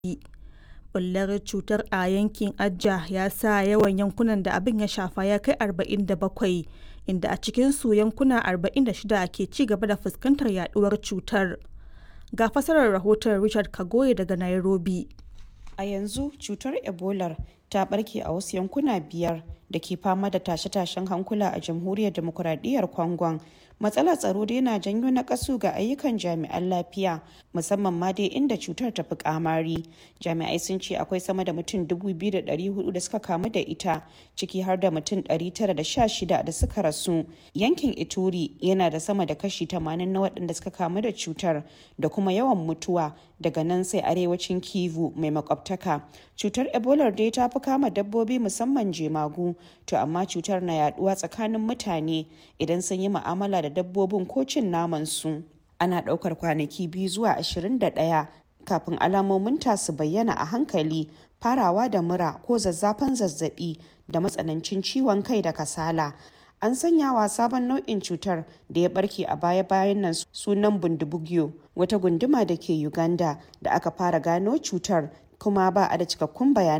Ɓullar cutar a yankin Aceh ya sa yawan yankunan da abin ya shafa ya kai 47, inda a cikinsu yankuna 46 ke ci gaba da fuskantar yaduwar cutar. Ga fasarar rahoton Richard Kagoye daga Nairobi. A yanzu cutar Ebolar ta barke a wasu yankuna biyar da ke fama da tashe-tashen hankula a jamhuriyar demokuraɗiyyar Congon. Matsalar tsaro dai na janyo nakasu ga ayyukan jami'an lafiya musamman ma dai inda cutar ta fi kamari. Jami'ai sun ce akwai sama da mutum 2,400 da suka kamu da ita ciki har da mutum 916 da suka rasu. Yankin Ituri yana da sama da kashi 80 na waɗanda suka kamu da cutar da kuma yawan mutuwa daga nan sai arewacin Kivu mai makwabtaka. Cutar Ebola dai ta fi kama dabbobi musamman jemagu to amma cutar na yaduwa tsakanin mutane idan sun yi mu'amala da dabbobin ko cin naman su. Ana ɗaukar kwanaki biyu zuwa 21 kafin alamomin ta su bayyana a hankali farawa da mura ko zazzafan zazzabi da matsanancin ciwon kai da kasala. An sanya wa sabon nau'in cutar da ya barke a baya-bayan nan sunan bundibugyo wata gunduma da ke Uganda da aka fara gano cutar kuma ba a da cikakkun bayanai